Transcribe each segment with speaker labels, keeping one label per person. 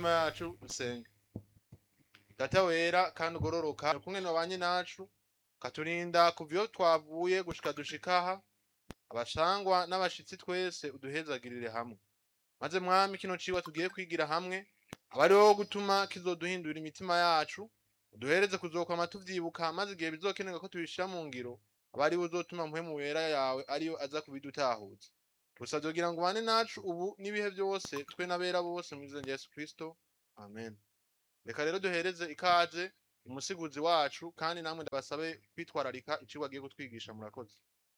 Speaker 1: imitima yacu dusenge data wera kandi ugororoka kumwe nabanye nacu katurinda kuva iyo twavuye gushika dushika aha abashangwa n'abashitsi twese uduhezagirire hamwe maze mwami kino cigwa tugiye kwigira hamwe aba ari wowe gutuma kizoduhindura imitima yacu uduhereze kuzokwama tuvyibuka maze igihe bizokenerwa ko tubishira mu ngiro aba ari uzotuma mpwemu wera yawe ariyo aza kubidutahuza gusa kugira ngo ubane nacu ubu n'ibihe byose twe n'abera bose mu izina rya Yesu Kristo amen reka rero duhereze ikaze umusiguzi wacu kandi namwe ndabasabe kwitwararika icigwa agiye kutwigisha murakoze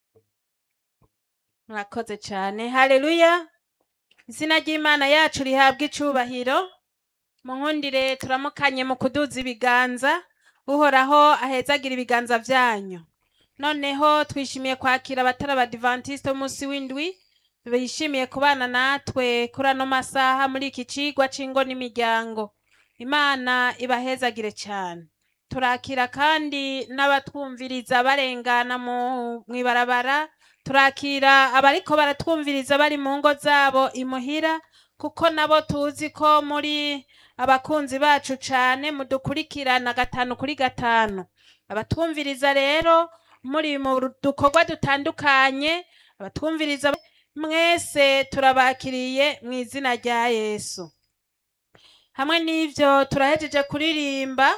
Speaker 2: murakoze cyane haleluya izina ry'imana yacu rihabwa icubahiro mu nkundire turamukanye mu kuduza ibiganza uhoraho ahezagira ibiganza byanyu noneho twishimiye kwakira abatari abadivantisite b'umunsi w'indwi bishimiye kubana natwe kuri ano masaha muri iki cigwa c'ingo n'imiryango imana ibahezagire cyane turakira kandi n'abatwumviriza barengana mu ibarabara turakira abariko baratwumviriza bari mu ngo zabo imuhira kuko nabo tuzi ko muri abakunzi bacu cane mudukurikirana gatanu kuri gatanu abatwumviriza rero muri mu dukorwa dutandukanye abatwumviriza mwese turabakiriye mu izina rya yesu hamwe n'ivyo turahejeje kuririmba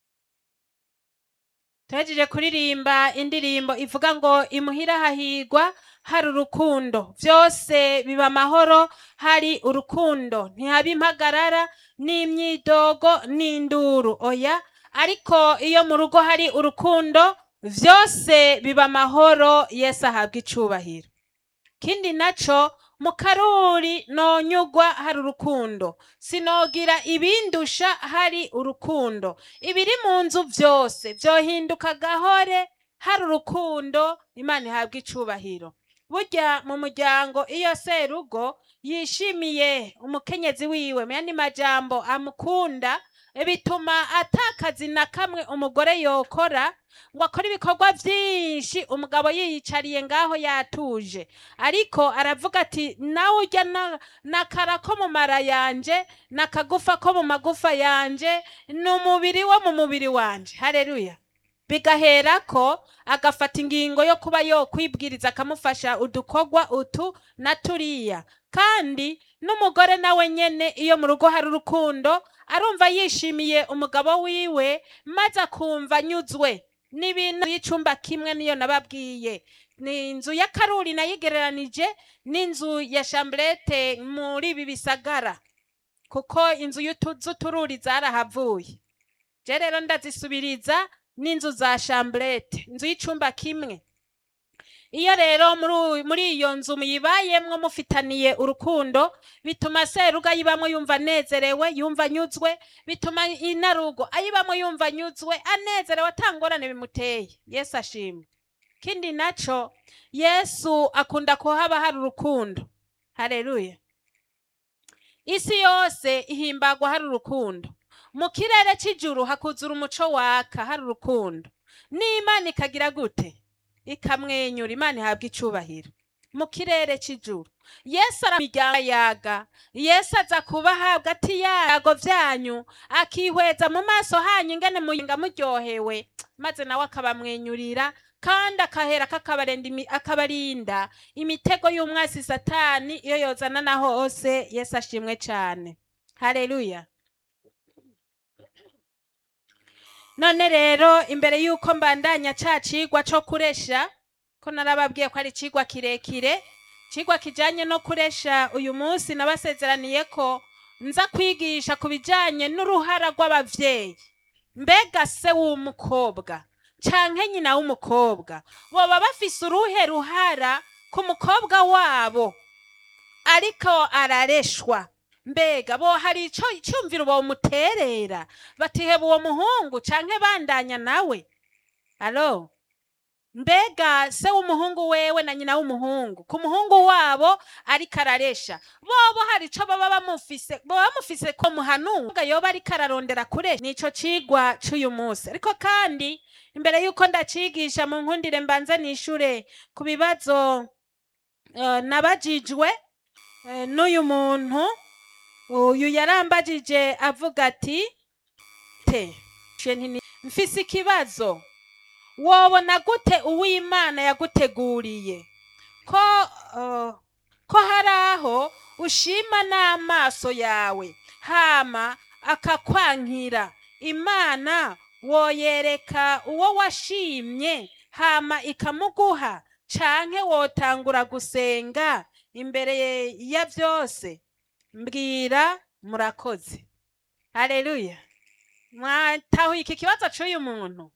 Speaker 2: turahejeje kuririmba indirimbo ivuga ngo imuhira hahigwa hari urukundo vyose biba amahoro hari urukundo ntihaba impagarara n'imyidogo n'induru oya ariko iyo mu rugo hari urukundo vyose biba amahoro yesu ahabwa icubahiro kindi naco mu karuri nonyugwa hari urukundo sinogira ibindusha hari urukundo ibiri mu nzu vyose vyohinduka gahore hari urukundo imana ihabwa icubahiro burya mu muryango iyo serugo yishimiye umukenyezi wiwe mu yandi majambo amukunda bituma atakazi na kamwe umugore yokora ngo akore ibikorwa vyinshi umugabo yiyicariye ngaho yatuje ariko aravuga ati nawe urya na- nakara ko mu mara yanje nakagufa ko mu magufa yanje ni umubiri wo mu mubiri wanje hareruya bigaherako agafata ingingo yo kuba yokwibwiriza akamufasha udukorwa utu na turiya kandi n'umugore nawe nyene iyo mu rugo hari urukundo arumva yishimiye umugabo wiwe maze akumva anyuzwe n'ibintu y'icumba kimwe niyo nababwiye ni inzu ya karuri nayigereranije n'inzu ya shamburete muri ibi bisagara kuko inzu y'utuzu tururi zarahavuye je rero ndazisubiriza n'inzu za shamburete inzu y'icumba kimwe iyo rero muri u- muri iyo nzu muyibayemwo mufitaniye urukundo bituma seruga ayibamwo yumva anezerewe yumva anyuzwe bituma inarugo ayibamwo yumva anyuzwe anezerewe atangorane bimuteye yesu ashimwe kindi naco yesu akunda kuhaba hari urukundo hareruya isi yose ihimbagwa hari urukundo mu kirere c'ijuru hakuzura umuco waka hari urukundo n'imana ikagira gute ikamwenyura imana ihabwa icubahiro mu kirere c'ijuru yesu aramiryango yaga yesu aza kuba ahabwa ati yago vyanyu akihweza mu maso hanyu ingene muyinga muryohewe maze nawe akabamwenyurira kandi akahera kakabarinda imi- akabarinda imitego y'umwasi satani iyo yozana na hose yesu ashimwe cane haleluya none rero imbere y'uko mbandanya ca cigwa co kuresha ko narababwiye ko ari cigwa kirekire cigwa kijanye no kuresha uyu munsi nabasezeraniye ko nza kwigisha ku bijanye n'uruhara rw'abavyeyi mbega se w'umukobwa canke nyina w'umukobwa boba bafise uruhe ruhara ku mukobwa wabo ariko arareshwa mbega bo hari ico icumviro bomuterera batiheba uwo muhungu canke bandanya nawe alo mbega se w'umuhungu wewe na nyina w'umuhungu ku muhungu wabo ariko araresha bobo hari ico baba bamufise boba bamufise ko muhanuka yoba ariko ararondera kure nico cigwa c'uyu munsi ariko kandi imbere y'uko ndacigisha mu nkundire mbanze nishure ku bibazo eh, nabajijwe eh, n'uyu muntu uyu yarambajije avuga ati te she ntini- mfise ikibazo wobona gute uwimana yaguteguriye ko uh, ko hari aho ushima n'amaso yawe hama akakwankira imana woyereka uwo washimye hama ikamuguha canke wotangura gusenga imbere ya vyose mbwira murakoze haleluya mwatahuye iki kibazo c'uyu muntu